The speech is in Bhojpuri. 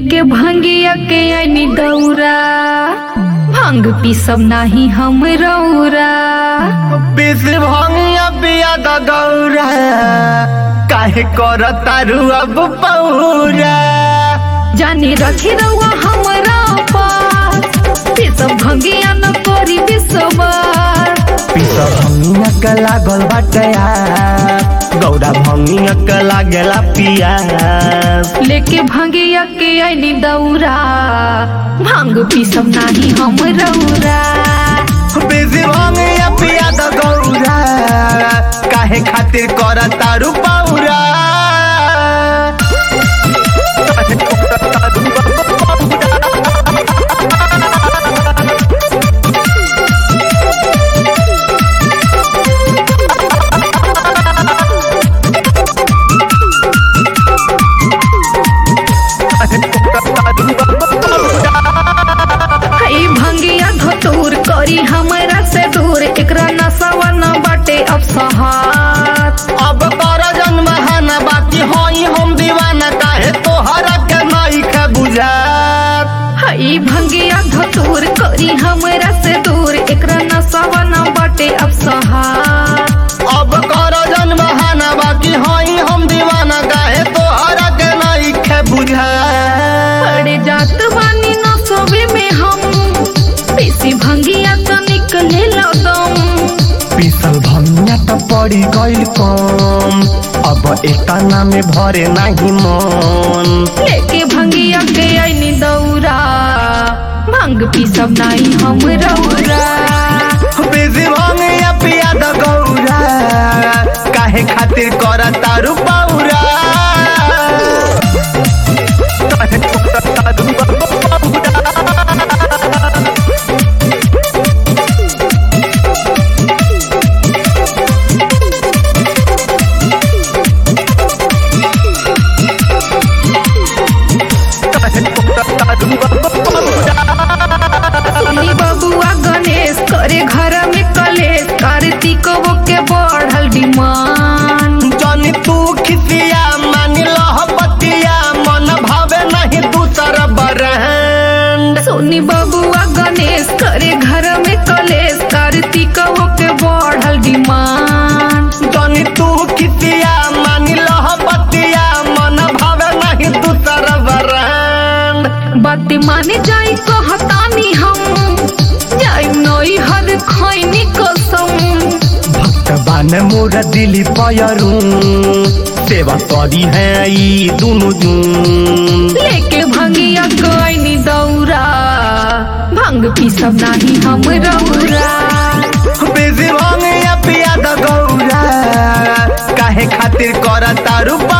लेके भंगिया के आनी दौरा भांग पीसब नाही हम रौरा बिस भंगिया पिया द गौरा काहे कर तारू अब पौरा जाने रखे रहुआ हमरा पास पीसब भंगिया न करी विश्वास पिस भंगिया के लागल बाटे यार गौरा भंगिया के लागेला पिया लेके भंगिया के आनी दौरा भांग पीसब नाही हम रौरा बिस भंगिया पिया द गौरा काहे खातिर कर तारू पौरा हई भंगिया धतूर करी हमरा से दूर एकरा नशवा न बाटे अब सहार अब कर जन्म है न बाकी होई हम दीवाना काहे तोहरा के नहीं के बुझात हई भंगिया धतूर करी हमरा से दूर एकरा नशवा न बाटे अब सहार अब कर जन्म है न बाकी होई हम दीवाना काहे तोहरा के नहीं के बुझात पड़े जात बानी न सोबे में हम पीसी भंगिया तो निकले दम पीसल भंगिया तो पड़ी गइल कम अब एतना में भरे नहीं मन लेके भंगिया के आईनी दौरा भंग पीसब नाही हम रौरा बिजी भंगिया पिया द गौरा काहे खातिर कर तारू पौरा सुनी बबुआ गणेश करे घर में कलेश कार्तिक के बढ़ल डिमांड जनी तू खिसिया मान लह बतिया मन भावे नहीं दूसर बरहन सुनी बबुआ गणेश करे घर में कलेश कार्तिक के बढ़ल डिमांड जनी तू खिसिया मान लह बतिया मन भावे नहीं दूसर बरहन बात माने जाई कहतानी हम जाई नई हर खैनी कसम भक्त बान मोर दिली पयरू सेवा करी है ई दुनु जून लेके भंगिया गईनी दौरा भंग पीसब नाही हम रौरा बिजी भंगिया पिया द गौरा काहे खातिर कर तारू